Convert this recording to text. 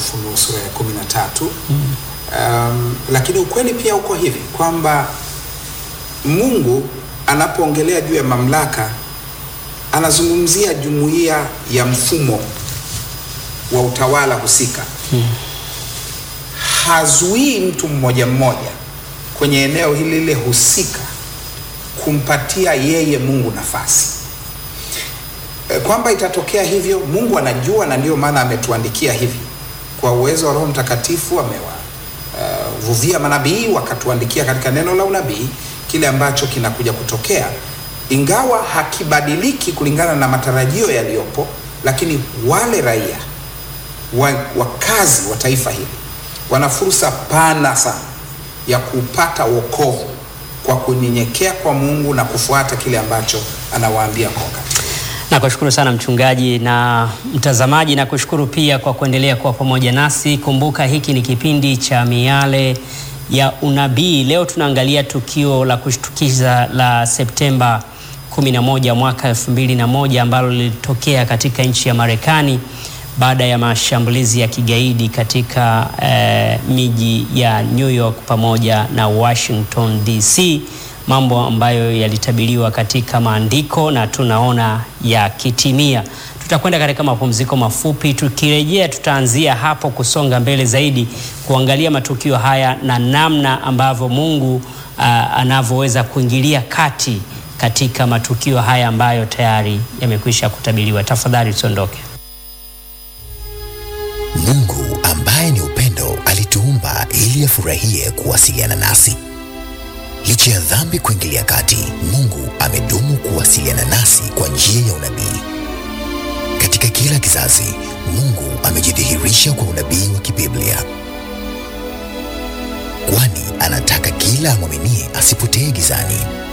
Ufunuo sura ya kumi na tatu. Um, lakini ukweli pia uko hivi kwamba Mungu anapoongelea juu ya mamlaka anazungumzia jumuiya ya mfumo wa utawala husika. Hazuii mtu mmoja mmoja kwenye eneo hili lile husika kumpatia yeye Mungu nafasi. E, kwamba itatokea hivyo Mungu anajua, na ndio maana ametuandikia hivi kwa uwezo wa Roho Mtakatifu amewavuvia uh, manabii wakatuandikia katika neno la unabii kile ambacho kinakuja kutokea, ingawa hakibadiliki kulingana na matarajio yaliyopo, lakini wale raia wa, wakazi wa taifa hili wana fursa pana sana ya kupata wokovu kwa kunyenyekea kwa Mungu na kufuata kile ambacho anawaambia kwa wakati. Nakushukuru sana mchungaji na mtazamaji, na kushukuru pia kwa kuendelea kuwa pamoja nasi. Kumbuka hiki ni kipindi cha Miale ya Unabii. Leo tunaangalia tukio la kushtukiza la Septemba 11 mwaka 2001 ambalo lilitokea katika nchi ya Marekani baada ya mashambulizi ya kigaidi katika eh, miji ya New York pamoja na Washington DC, mambo ambayo yalitabiriwa katika maandiko na tunaona yakitimia. Tutakwenda katika mapumziko mafupi, tukirejea tutaanzia hapo kusonga mbele zaidi kuangalia matukio haya na namna ambavyo Mungu uh, anavyoweza kuingilia kati katika matukio haya ambayo tayari yamekwisha kutabiriwa. Tafadhali usiondoke. Mungu ambaye ni upendo alituumba ili afurahie kuwasiliana nasi. Licha ya dhambi kuingilia kati, Mungu amedumu kuwasiliana nasi kwa njia ya unabii. Katika kila kizazi, Mungu amejidhihirisha kwa unabii wa kibiblia, kwani anataka kila amwaminie asipotee gizani.